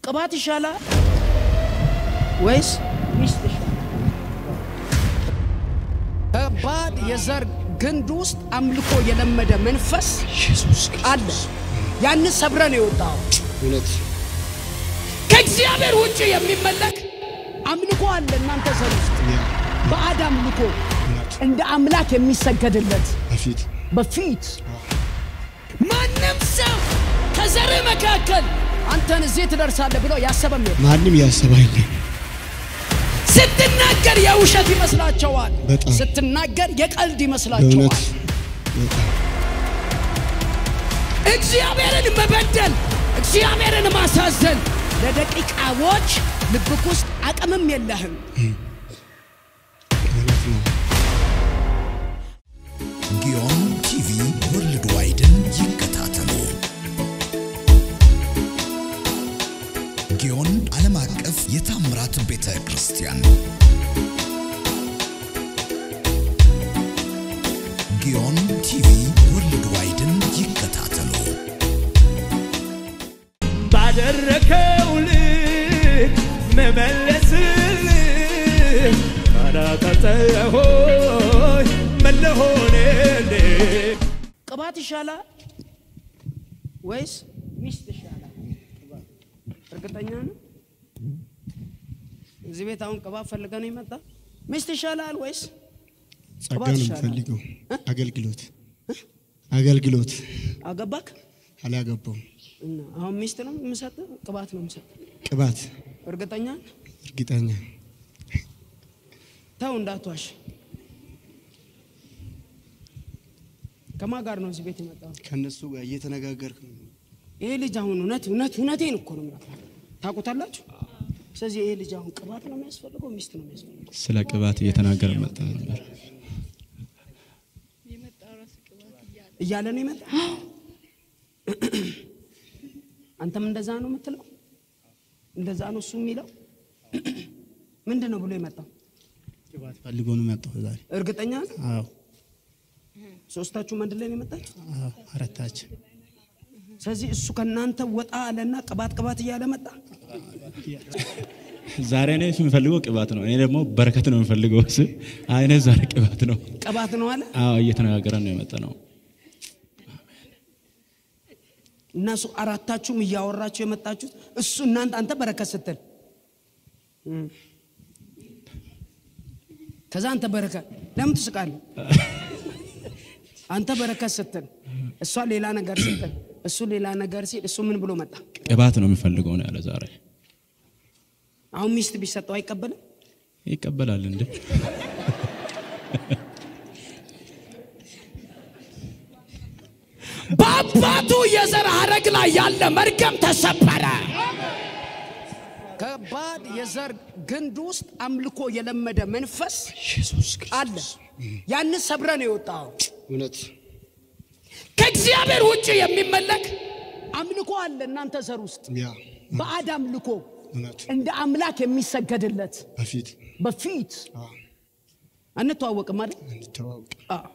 ቅባት ይሻላል ወይስ ሚስት ይሻላል? ከባድ የዘር ግንድ ውስጥ አምልኮ የለመደ መንፈስ ኢየሱስ አለ። ያንን ሰብረ ነው የወጣው። እውነት ከእግዚአብሔር ውጭ የሚመለክ አምልኮ አለ እናንተ ዘር ውስጥ ያ ባዕድ አምልኮ እውነት እንደ አምላክ የሚሰገድለት በፊት በፊት ማንም ሰው ከዘርህ መካከል አንተን እዚህ ትደርሳለህ ብሎ ያሰበም የለም። ማንም ያሰባ የለም። ስትናገር የውሸት ይመስላቸዋል። በጣም። ስትናገር የቀልድ በእውነት ይመስላቸዋል። በጣም እግዚአብሔርን መበደል፣ እግዚአብሔርን ማሳዘን ለደቂቃዎች ልብክ ውስጥ አቅምም የለህም። እውነት ነው። ጊዮን ቲቪ ወርልድ ዋይድን ይከታተሉ። ጊዮን ዓለም አቀፍ የታምራት ቤተ ክርስቲያን ጊዮን ቲቪ ወርልድ ዋይድን ይከታተሉ። ባደረከው ልክ መመለስልህ ካላቀጠሆይ መለሆንልህ ቅባት ይሻላል ወይስ ሚስት ይሻላል? እርግጠኛ ነው? እዚህ ቤት አሁን ቅባት ፈልገ ነው የመጣ ሚስት ይሻላል ወይስ ጸጋ ቅባት ነው ይሻላል? የምፈልገው። አገልግሎት አገልግሎት አገባክ? አላገባውም። እና አሁን ሚስት ነው የምሰጥ ቅባት ነው የምሰጥ ቅባት እርግጠኛ ነህ? እርግጠኛ ተው እንዳትዋሽ። ከማን ጋር ነው እዚህ ቤት የመጣው? ከእነሱ ጋር እየተነጋገርክ ነው። ይሄ ልጅ አሁን እውነት እውነት እውነቴን እኮ ነው የምነግርህ። ታውቁታላችሁ። ስለዚህ ይሄ ልጅ አሁን ቅባት ነው የሚያስፈልገው ሚስት ነው የሚያስፈልገው? ስለ ቅባት እየተናገረ መጣ ነበር። እያለ ነው የመጣ። አንተም እንደዛ ነው የምትለው? እንደዛ ነው እሱ የሚለው? ምንድን ነው ብሎ የመጣው? ቅባት ፈልጎ ነው የመጣው ዛሬ። እርግጠኛ ነህ? አዎ ሶስታችሁም አንድ ላይ ነው የመጣችሁ? አዎ፣ አራታችን ስለዚህ እሱ ከእናንተ ወጣ አለና ቅባት ቅባት እያለ መጣ። ዛሬ እኔ የምፈልገው ቅባት ነው። እኔ ደግሞ በረከት ነው የምፈልገው። እሱ አይ እኔ ዛሬ ቅባት ነው። ቅባት ነው አለ አዎ እየተነጋገረን ነው የመጣ ነው። እነሱ አራታችሁም እያወራችሁ የመጣችሁት እሱ እናንተ አንተ በረከት ስትል እም። ከዛ አንተ በረከት ለምን ትስቃለህ? አንተ በረከት ስትል እሷ ሌላ ነገር ስትል እሱ ሌላ ነገር ሲል እሱ ምን ብሎ መጣ? ቅባት ነው የምፈልገው ነው ያለ ዛሬ። አሁን ሚስት ቢሰጠው አይቀበልም? ይቀበላል እንዴ? በአባቱ የዘር ሐረግ ላይ ያለ መርገም ተሰበረ። ከባድ የዘር ግንድ ውስጥ አምልኮ የለመደ መንፈስ ኢየሱስ አለ። ያንን ሰብረ ነው የወጣው። እውነት ከእግዚአብሔር ውጭ የሚመለክ አምልኮ አለ እናንተ ዘር ውስጥ ያ ባዕድ አምልኮ እውነት እንደ አምላክ የሚሰገድለት በፊት በፊት አዎ፣ አንተዋወቅም አይደል? እንተዋወቅ አዎ።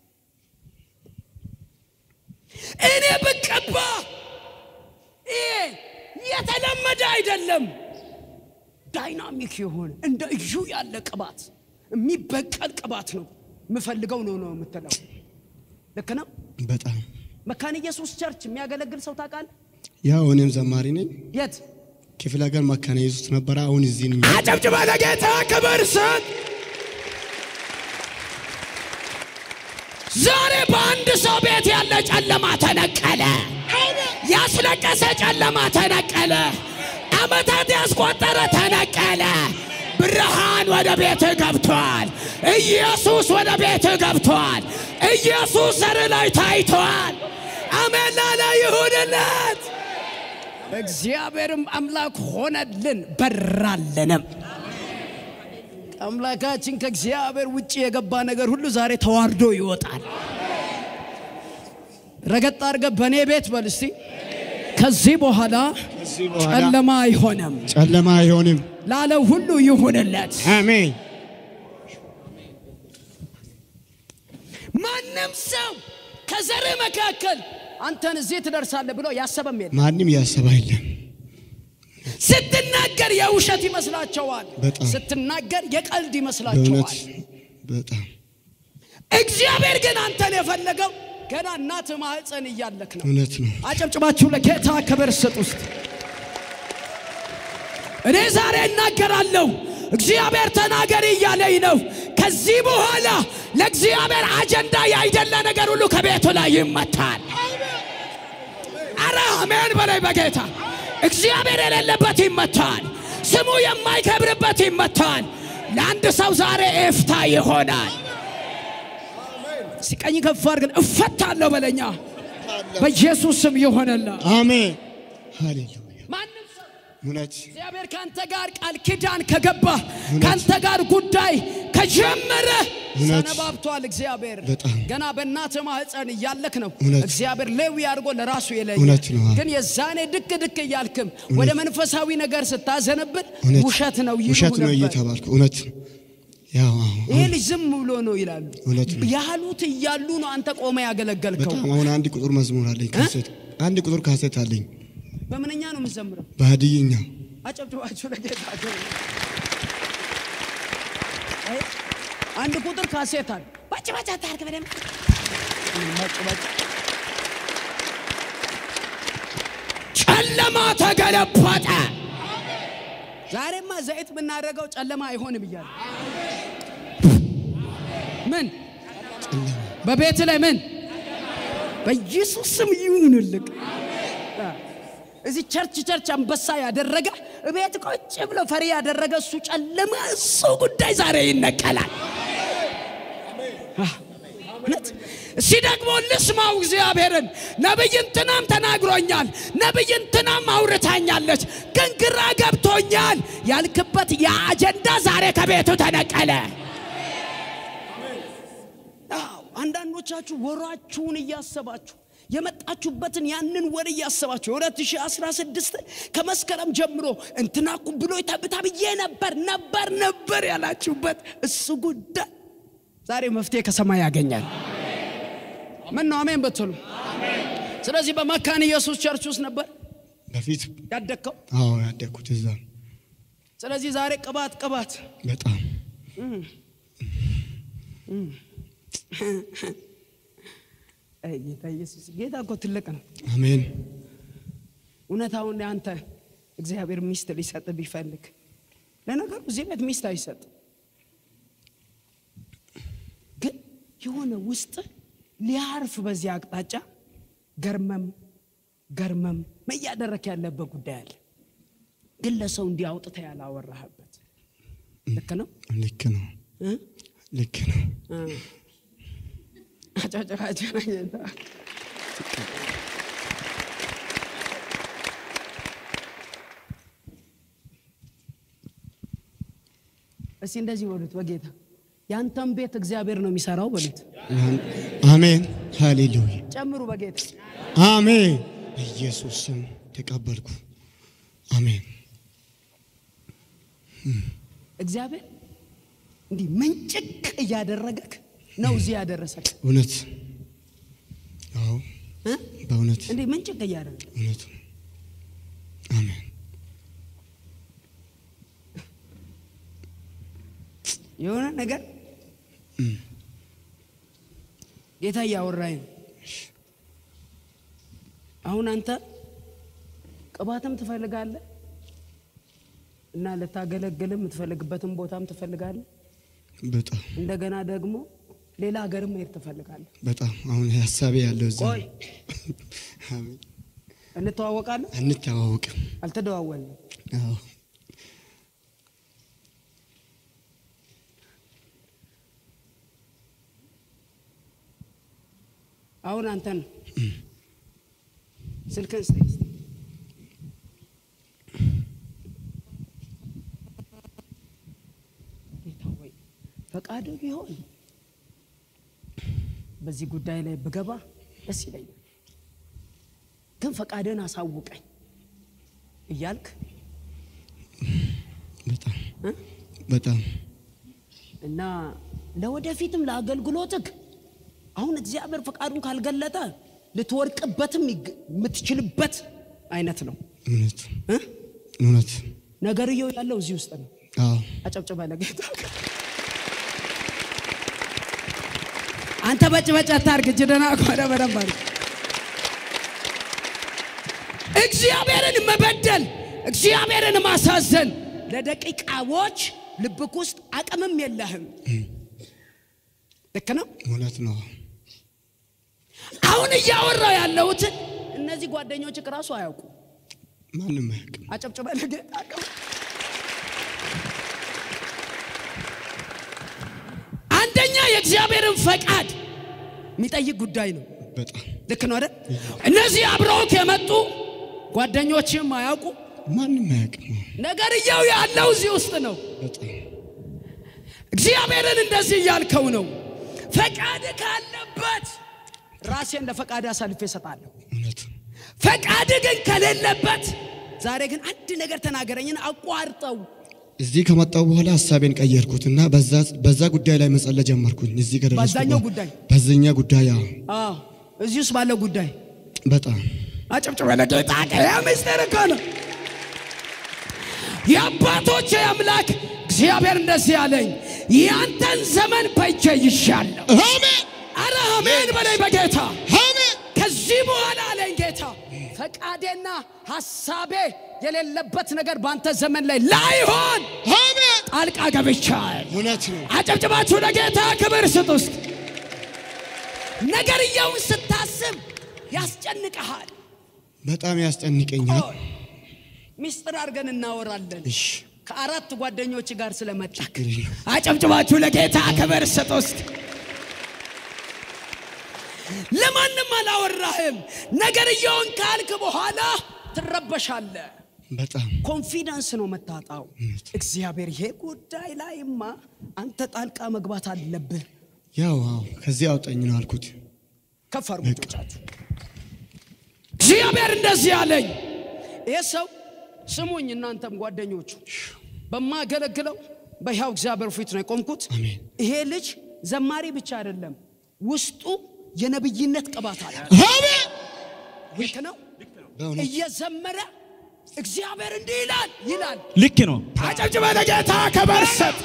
እኔ ብቀባ ይሄ የተለመደ አይደለም። ዳይናሚክ የሆነ እንደ እዩ ያለ ቅባት የሚበቀል ቅባት ነው የምፈልገው ነው ነው የምትለው። ልክ ነው። በጣም መካነ ኢየሱስ ቸርች የሚያገለግል ሰው ታውቃለህ? ያው እኔም ዘማሪ ነኝ። የት ክፍለ ሀገር መካነ ኢየሱስ ነበረ። አሁን እዚህ ነኝ። አጨብጭባ ለጌታ ክብር ስጥ። ዛሬ በአንድ ሰው ቤት ያለ ጨለማ ተነቀለ። ያስለቀሰ ጨለማ ተነቀለ። ዓመታት ያስቆጠረ ተነቀለ። ብርሃን ወደ ቤትህ ገብቷል። ኢየሱስ ወደ ቤትህ ገብቷል። ኢየሱስ ዘር ላይ ታይቷል። አሜን ላለ ይሁንለት። እግዚአብሔርም አምላክ ሆነልን በራለንም። አምላካችን ከእግዚአብሔር ውጭ የገባ ነገር ሁሉ ዛሬ ተዋርዶ ይወጣል። ረገጥ አድርገህ በእኔ ቤት በል እስቲ። ከዚህ በኋላ ከዚህ በኋላ ጨለማ አይሆንም ጨለማ አይሆንም። ላለው ሁሉ ይሁንለት። አሜን። ማንም ሰው ከዘርህ መካከል አንተን እዚህ ትደርሳለህ ብሎ ያሰበም የለም። ማንም ያሰባ የለም። ስትናገር የውሸት ይመስላቸዋል። በጣም። ስትናገር የቀልድ በእውነት ይመስላቸዋል። በጣም እግዚአብሔር ግን አንተን የፈለገው ገና እናት ማህፀን እያለክ ነው። እውነት ነው። አጨብጭባችሁ ለጌታ ክብር ስጥ ውስጥ እኔ ዛሬ እናገራለሁ። እግዚአብሔር ተናገሪ እያለኝ ነው። ከዚህ በኋላ ለእግዚአብሔር አጀንዳ ያይደለ ነገር ሁሉ ከቤቱ ላይ ይመታል። አረ አሜን በላይ በጌታ እግዚአብሔር የሌለበት ይመታል። ስሙ የማይከብርበት ይመታል። ለአንድ ሰው ዛሬ ኤፍታ ይሆናል። ሲቀኝ ከፍ አድርገን እፈታለሁ በለኛ በኢየሱስ ስም ይሆነላ አሜን ሃሌሉያ ማንም ሰው እውነት እግዚአብሔር ከአንተ ጋር ቃል ኪዳን ከገባ ከአንተ ጋር ጉዳይ ከጀመረ እውነት። ሰነባብቷል። እግዚአብሔር በጣም። ገና በእናትህ ማህፀን እያለክ ነው እውነት። እግዚአብሔር ሌዊ አድርጎ ለራሱ የለየ እውነት ነው። ግን የዛኔ ድክ ድክ እያልክም ወደ መንፈሳዊ ነገር ስታዘነብል እውነት ውሸት ነው ይሉ ውሸት ነው ነበር። እየተባልኩ እውነት ያው አዎ፣ ይሄ ልጅ ዝም ብሎ ነው ይላሉ። እውነት ነው። ያሉት እያሉ ነው አንተ ቆመ ያገለገልከው። በጣም አሁን አንድ ቁጥር መዝሙር አለኝ ካሴት አንድ ቁጥር ካሴት አለኝ በምንኛ ነው የምዘምረው? በሀዲይኛ አጨብጭባችሁ ለጌታ ክብር። አይ፣ አንድ ቁጥር ካሴት አለ። ባጭ ባጭ አታርግ በደምብ ባጭ ባጭ። ጨለማ ተገለበጠ። ዛሬማ ዘይት ብናደርገው ጨለማ አይሆንም እያለ ምን በቤት ላይ ምን በኢየሱስ ስም ይሁንልክ። እዚህ ቸርች ቸርች አንበሳ ያደረገ እቤት ቁጭ ብሎ ፈሪ ያደረገ እሱ ጨለማ እሱ ጉዳይ ዛሬ ይነቀላል። አህ፣ እውነት እስቲ ደግሞ ልስማው እግዚአብሔርን። ነቢይ እንትናም ተናግሮኛል፣ ነቢይ እንትናም አውርታኛለች፣ ግን ግራ ገብቶኛል ያልክበት የአጀንዳ ዛሬ ከቤቱ ተነቀለ። አዎ፣ አንዳንዶቻችሁ ወሯችሁን እያሰባችሁ የመጣችሁበትን ያንን ወር እያሰባችሁ የ2016 ከመስከረም ጀምሮ እንትናኩ ብሎ ተብታ ብዬ ነበር ነበር ነበር ያላችሁበት እሱ ጉዳይ ዛሬ መፍትሄ ከሰማይ ያገኛል። ምን ነው አሜን በትሉ። ስለዚህ በመካነ ኢየሱስ ቸርች ውስጥ ነበር በፊት ያደግከው። አዎ ያደግኩት እዛ ነው። ስለዚህ ዛሬ ቅባት ቅባት በጣም አይ ጌታ ኢየሱስ ጌታ እኮ ትልቅ ነው። አሜን እውነታውን አንተ እግዚአብሔር ሚስት ሊሰጥ ቢፈልግ ለነገሩ እዚህ ቤት ሚስት አይሰጥ፣ ግን የሆነ ውስጥ ሊያርፍ በዚህ አቅጣጫ ገርመም ገርመም እያደረክ ያለበት ጉዳይ አለ። ግን ለሰው እንዲያውጥተ ያላወራህበት ልክ ነው ልክ ነው እ? ልክ ነው እ። አጨብጭባችሁ ለጌታ። እስቲ እንደዚህ በሉት በጌታ ያንተን ቤት እግዚአብሔር ነው የሚሰራው በሉት። አሜን ሃሌሉያ ጨምሩ በጌታ አሜን በኢየሱስ ስም ተቀበልኩ አሜን እግዚአብሔር እንዲህ መንጭቅ እያደረገክ ነው እዚህ ያደረሰክ እውነት አዎ እ? በእውነት እንዲህ መንጭቅ እያደረገ እውነት ነው አሜን የሆነ ነገር ጌታ እያወራኝ ነው። አሁን አንተ ቅባትም ትፈልጋለህ እና ልታገለግልም የምትፈልግበትን ቦታም ትፈልጋለህ። በጣም እንደገና ደግሞ ሌላ ሀገርም መሄድ ትፈልጋለህ። በጣም አሁን ሀሳቤ ያለው እዛ ቆይ ነው። አሜን እንተዋወቃለን? አንተዋወቅም አልተደዋወልንም። አዎ አሁን አንተን ስልክን ስጠኝ እስቲ። ጌታ ሆይ ፈቃድ ቢሆን በዚህ ጉዳይ ላይ ብገባ ደስ ይለኛል፣ ግን ፈቃድን አሳውቀኝ እያልክ በጣም እ? በጣም እና ለወደፊትም ለአገልግሎትህ አሁን እግዚአብሔር ፈቃዱን ካልገለጠ ልትወርቅበትም ይግ- የምትችልበት አይነት ነው እውነት እ? እውነት ነገርየው ያለው እዚህ ውስጥ ነው። አዎ አጨብጭበ ለጌታ አንተ በጭበጭ አታርግ። እጅ ደህና ከሆነ በደንብ አድርግ። እግዚአብሔርን መበደል፣ እግዚአብሔርን ማሳዘን ለደቂቃዎች ልብክ ውስጥ አቅምም የለህም። ልክ ነው። እውነት ነው። አሁን እያወራው ያለሁትን እነዚህ ጓደኞች ራሱ አያውቁ። ማንም አያውቅም። አጨብጭበ ለጌታ ክብር። አንደኛ የእግዚአብሔርን ፈቃድ የሚጠይቅ ጉዳይ ነው። በጣም ልክ ነው አይደል? እነዚህ አብረውት የመጡ ጓደኞችም አያውቁ። ማንም አያውቅም። ነገርየው ያለው እዚህ ውስጥ ነው። በጣም እግዚአብሔርን እንደዚህ እያልከው ነው። ፈቃድ ካለበት ራሴን ለፈቃድ አሳልፌ እሰጣለሁ። እውነት ፈቃድ ግን ከሌለበት ዛሬ ግን አንድ ነገር ተናገረኝን አቋርጠው እዚህ ከመጣሁ በኋላ ሀሳቤን ቀየርኩትና በዛ በዛ ጉዳይ ላይ መጸለይ ጀመርኩኝ። እዚህ ከደረስኩ በዛኛው በኋላ- ጉዳይ? በዚህኛ ጉዳይ አዎ፣ አዎ፣ እዚህ ውስጥ ባለው ጉዳይ በጣም አጨብጭበ ለጌታ ያ ምስጢር እኮ ነው። የአባቶች አምላክ እግዚአብሔር እንደዚህ አለኝ፣ ያንተን ዘመን በእጄ ይሻለሁ። አሜን አረ አሜን በላይ በጌታ አሜን ከዚህ በኋላ አለኝ ጌታ ፈቃዴና ሐሳቤ የሌለበት ነገር በአንተ ዘመን ላይ ላይሆን አሜን ጣልቃ ገብቻል። እውነት ነው። አጨብጭባችሁ ለጌታ ክብር ስጥ። ውስጥ ነገርየውን ስታስብ ያስጨንቀሃል። በጣም ያስጨንቀኛል። ቆይ ሚስጥር አድርገን እናወራለን። እሺ ከአራት ጓደኞች ጋር ስለመጣ ችግር የለም። አጨብጭባችሁ ለጌታ ክብር ስጥ። ውስጥ ለማንም አላወራህም። ነገርየውን ካልክ በኋላ ትረበሻለህ። በጣም ኮንፊደንስ ነው መታጣው። እግዚአብሔር ይሄ ጉዳይ ላይማ አንተ ጣልቃ መግባት አለብህ። ያው አዎ ከዚህ አውጣኝ ነው አልኩት። ከፍ አድርጉ እጆቻችሁ። እግዚአብሔር እንደዚህ አለኝ። ይህ ሰው ስሙኝ፣ እናንተም ጓደኞቹ በማገለግለው በሕያው እግዚአብሔር ፊት ነው የቆምኩት። አሜን ይሄ ልጅ ዘማሪ ብቻ አይደለም፣ ውስጡ የነብይነት ቅባት አለ። አሜን ልክ ነው። በእውነት እየዘመረ እግዚአብሔር እንዲህ ይላል ይላል። ልክ ነው። አጨብጭበ ለጌታ ክብር ስጥ።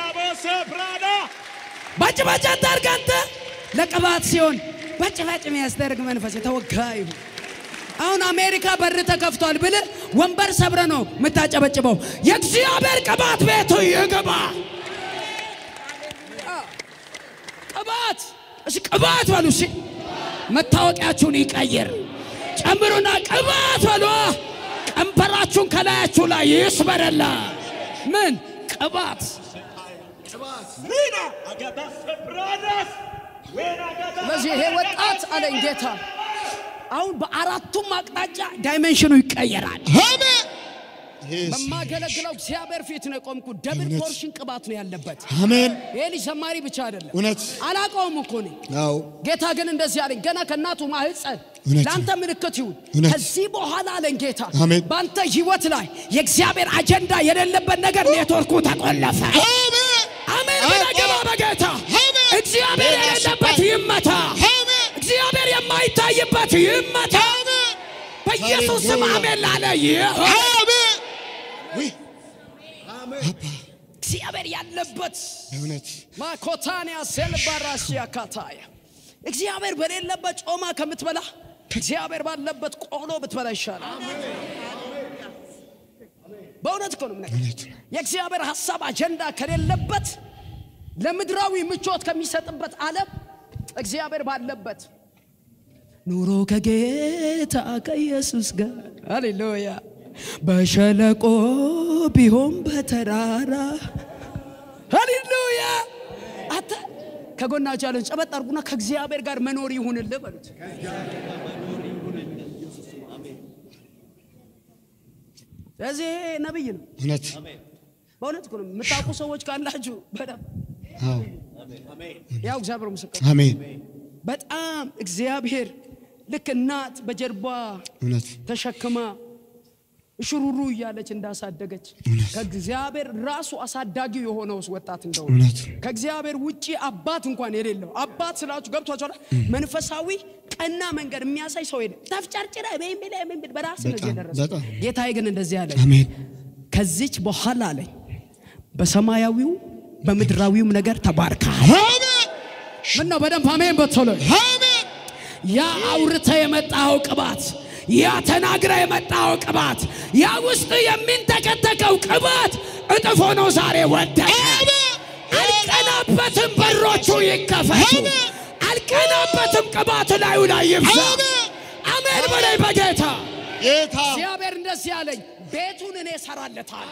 በጭባጭ አታርግ አንተ ለቅባት ሲሆን በጭባጭ የሚያስደርግ መንፈስ የተወጋ ይሁን። አሁን አሜሪካ በር ተከፍቷል ብል ወንበር ሰብረ ነው የምታጨበጭበው። የእግዚአብሔር ቅባት ቤቱ ይግባ። ቅባት እሺ፣ ቅባት በሉ እሺ። መታወቂያችሁን ይቀይር። ጨምሩና ቅባት በሉ። ቀንበራችሁን ከላያችሁ ላይ ይስበረላ። ምን ቅባት ስለዚህ ይሄ ወጣት አለኝ ጌታ አሁን በአራቱም አቅጣጫ ዳይሜንሽኑ ይቀየራል። አሜን ይሄስ በማገለግለው እግዚአብሔር ፊት ነው የቆምኩ። ደብል እውነት። ፖርሽን ቅባት ነው ያለበት። አሜን ይሄ ልጅ ዘማሪ ብቻ አይደለም፣ እውነት አላቀውም እኮ እኔ። አዎ ጌታ ግን እንደዚህ አለኝ፣ ገና ከእናቱ ማህፀን እውነት። ለአንተ ምልክት ይሁን። እውነት። ከዚህ በኋላ አለኝ ጌታ አሜን። በአንተ ህይወት ላይ የእግዚአብሔር አጀንዳ የሌለበት ነገር ኔትወርኩ ተቆለፈ። አሜን አሜን ብለህ ግባ በጌታ አሜን። እግዚአብሔር የሌለበት ይመታ። አሜን እግዚአብሔር የማይታይበት ይመታ። በኢየሱስ ስም አሜን ላለ ይሁን። አሜን ውይ እግዚአብሔር ያለበት እውነት ማኮታንያ ሴልባራሲያ ካታያ እግዚአብሔር በሌለበት ጮማ ከምትበላ እግዚአብሔር ባለበት ቆሎ ብትበላ ይሻላል። በእውነት እኮ ነው የምነግርህ። እውነት የእግዚአብሔር ሀሳብ አጀንዳ ከሌለበት ለምድራዊ ምቾት ከሚሰጥበት ዓለም እግዚአብሔር ባለበት ኑሮ ከጌታ ከኢየሱስ ጋር ሃሌሉያ። በሸለቆ ቢሆን በተራራ ሃሌሉያ። አተ ከጎናቸው ያለን ጨበጥ አድርጉና ከእግዚአብሔር ጋር መኖር ይሁንልህ በሉት። ስለዚህ ይሄ ነብይ ነው። እውነት በእውነት እኮ ነው የምታውቁ ሰዎች ካላችሁ በደምብ አዎ ያው እግዚአብሔር ምስክር አሜን በጣም እግዚአብሔር ልክ እናት በጀርባ እውነት ተሸክማ እሽሩሩ እያለች እንዳሳደገች እውነት። ከእግዚአብሔር ራሱ አሳዳጊው የሆነው ወጣት እንደሆነ እውነት ከእግዚአብሔር ውጪ አባት እንኳን የሌለው አባት ስላችሁ ገብቷችኋል። መንፈሳዊ ቀና መንገድ የሚያሳይ ሰው የለም። ተፍጨርጭረ በራስ ነው በጣም የደረሰ በጣም ጌታዬ ግን እንደዚህ አለኝ አሜን ከዚች በኋላ አለኝ በሰማያዊው በምድራዊውም ነገር ተባርካል ምን ነው በደንብ አሜን በቶሎ ያ አውርተ የመጣው ቅባት ያ ተናግረ የመጣው ቅባት ያ ውስጥ የሚንተከተከው ቅባት እጥፎ ነው ዛሬ ወደቀ አልቀናበትም በሮቹ ይከፈቱ አልቀናበትም ቅባት ላዩ ላይ ይብዛ አሜን በላይ በጌታ ጌታ እግዚአብሔር እንደዚህ ያለኝ ቤቱን እኔ እሰራለታል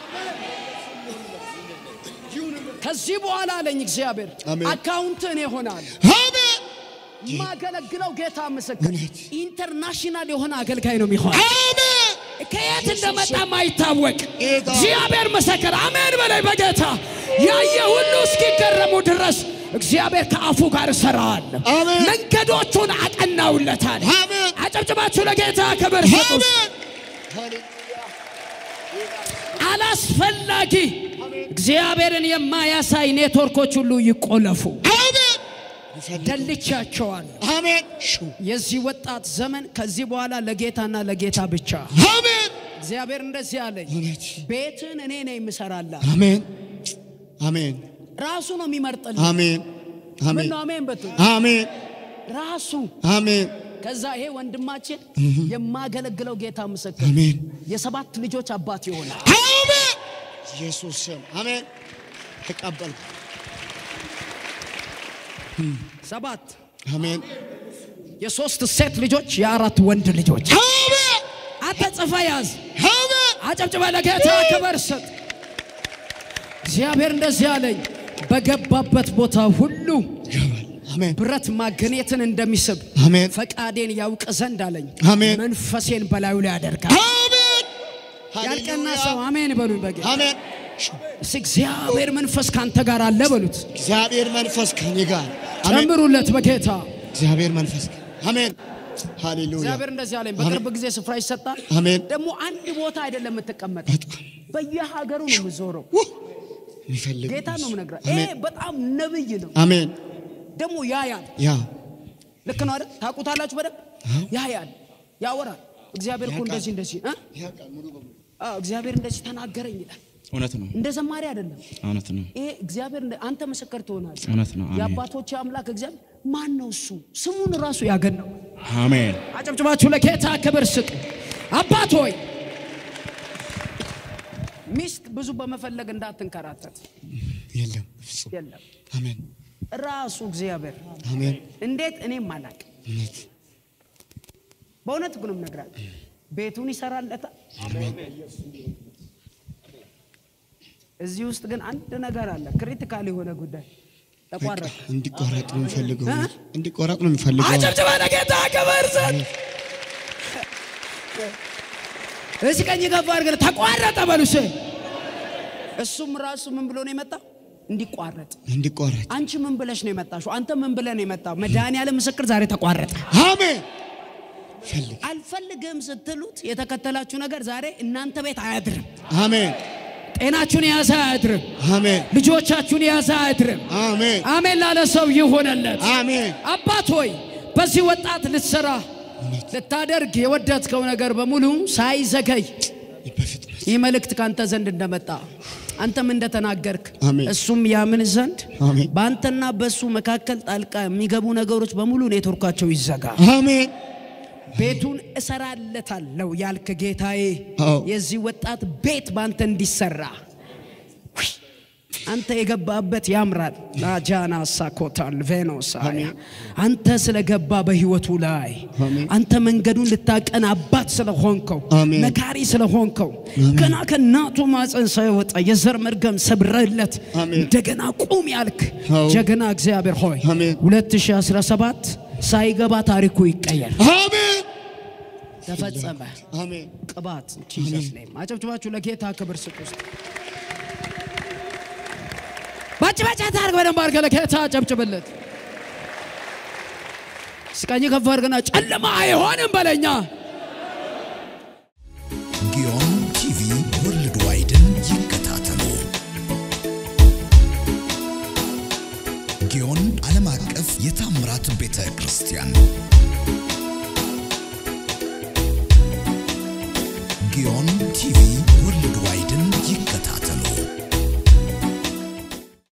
ከዚህ በኋላ አለኝ እግዚአብሔር አሜን። አካውንት እኔ ሆናል አሜን የማገለግለው ጌታ ምስክር ኢንተርናሽናል የሆነ አገልጋይ ነው የሚሆን ከየት እንደመጣ ማይታወቅ ጌታ። እግዚአብሔር ምስክር አሜን በላይ በጌታ ያየ ሁሉ እስኪገረሙ ድረስ እግዚአብሔር ከአፉ ጋር እሰራዋለሁ አሜን። መንገዶቹን አቀናውለታል አሜን። አጨብጭባችሁ ለጌታ ክብር ስጡ አላስፈላጊ እግዚአብሔርን የማያሳይ ኔትወርኮች ሁሉ ይቆለፉ ደልቻቸዋል አሜን የዚህ ወጣት ዘመን ከዚህ በኋላ ለጌታና ለጌታ ብቻ አሜን እግዚአብሔር እንደዚህ አለኝ እውነት ቤትን እኔ ነኝ የምሰራላ አሜን አሜን ራሱ ነው የሚመርጥልህ አሜን ምን አሜን ነው አሜን በቱ አሜን ራሱ አሜን ከዛ ይሄ ወንድማችን የማገለግለው ጌታ ምስክር አሜን የሰባት ልጆች አባት ይሆናል አሜን ኢየሱስ ስም አሜን ተቀበልኩ ሰባት አሜን የሶስት ሴት ልጆች የአራት ወንድ ልጆች አሜን አንተ ጽፈ ያዝ አሜን አጨብጭበ ለጌታ ክብር ስጥ እግዚአብሔር እንደዚህ አለኝ በገባበት ቦታ ሁሉ ይገባል አሜን ብረት ማግኔትን እንደሚስብ አሜን ፈቃዴን ያውቅ ዘንድ አለኝ አሜን። መንፈሴን በላዩ ላይ ያደርጋል አሜን ያልቀና ሃሌሉያ ሰው አሜን በሉኝ በጌ አሜን እስኪ እግዚአብሔር መንፈስ ካንተ ጋር አለ በሉት እግዚአብሔር መንፈስ ከኔ ጋር አሜን ጨምሩለት በጌታ እግዚአብሔር መንፈስ አሜን ሃሌሉያ እግዚአብሔር እንደዚህ አለኝ በቅርብ ጊዜ ስፍራ ይሰጣል አሜን ደግሞ አንድ ቦታ አይደለም የምትቀመጠው በየሀገሩ ነው የምዞረው የሚፈልግ ጌታ ነው ምነግራ ይሄ አሜን በጣም ነብይ ነው አሜን ደግሞ ያያል ያ ልክ ነው አይደል ታውቁታላችሁ በደንብ ያያል ያወራል እግዚአብሔር እኮ እንደዚህ እንደዚህ እ? አዎ እግዚአብሔር እንደዚህ ተናገረኝ ይላል እውነት ነው እንደ ዘማሪ አይደለም እውነት ነው ይሄ እግዚአብሔር እንደ- አንተ ምስክር ትሆናለህ እውነት ነው አሜን የአባቶች አምላክ እግዚአብሔር ማን ነው እሱ ስሙን ራሱ ያገናው አሜን አጨብጭባችሁ ለጌታ ክብር ስጡ አባት ሆይ ሚስት ብዙ በመፈለግ እንዳትንከራተት የለም ፍጹም የለም አሜን ራሱ እግዚአብሔር አሜን እንዴት እኔም አላቅ እውነት በእውነት ግንም ነግራል ቤቱን ይሰራለታል እዚህ ውስጥ ግን አንድ ነገር አለ ክሪቲካል የሆነ ጉዳይ ተቋረጠ እንዲቋረጥ ነው የሚፈልገው እ? እንዲቋረጥ ነው የሚፈልገው አጨብጭባ ለጌታ ክብር ስጥ እዚህ ቀኝ ገባ አድርገን ተቋረጠ በሉስ እሱም ራሱ ምን ብሎ ነው የመጣው እንዲቋረጥ እንዲቋረጥ አንቺ ምን ብለሽ ነው የመጣሽው አንተ ምን ብለህ ነው የመጣው መድኃኒዓለም ምስክር ዛሬ ተቋረጠ አሜን ፈልግ አልፈልግም ስትሉት የተከተላችሁ ነገር ዛሬ እናንተ ቤት አያድርም አሜን ጤናችሁን የያዘ አያድርም አሜን ልጆቻችሁን የያዘ አያድርም አሜን አሜን ላለ ሰው ይሆነለት አሜን አባት ሆይ በዚህ ወጣት ልትሰራ ልታደርግ የወደድከው ነገር በሙሉ ሳይዘገይ በፍጥነት ይህ መልእክት ካንተ ዘንድ እንደመጣ አንተም እንደተናገርክ አሜን። እሱም ያምን ዘንድ አሜን። በአንተና በእሱ መካከል ጣልቃ የሚገቡ ነገሮች በሙሉ ኔትወርካቸው ይዘጋ። አሜን ቤቱን እሰራለታለሁ ያልክ ጌታዬ አዎ። የዚህ ወጣት ቤት በአንተ እንዲሰራ ውይ፣ አንተ የገባበት ያምራል። ላጃና ሳኮታል ቬኖሳያ አንተ ስለገባ በህይወቱ ላይ አሜን። አንተ መንገዱን ልታቀን አባት ስለሆንከው አሜን። መካሪ ስለሆንከው ገና ከእናቱ ማፀን ሳይወጣ የዘር መርገም ሰብረለት አሜን። እንደገና ቁም ያልክ አዎ። ጀግና እግዚአብሔር ሆይ አሜን። 2017 ሳይገባ ታሪኩ ይቀየር። አሜን ተፈጸመ። አሜን ቅባት ጂሰስ ኔም አጨብጭባችሁ ለጌታ ክብር ስጡ። ውስጥ ባጭባጫ ታርግ በደንብ አድርገህ ለጌታ አጨብጭብለት። ስቀኝ ከፍ አድርገና ጨለማ አይሆንም በለኛ። ጊዮን ቲቪ ወርልድ ዋይድን ይከታተሉ። ጊዮን ዓለም አቀፍ የታምራት ቤተ ክርስቲያን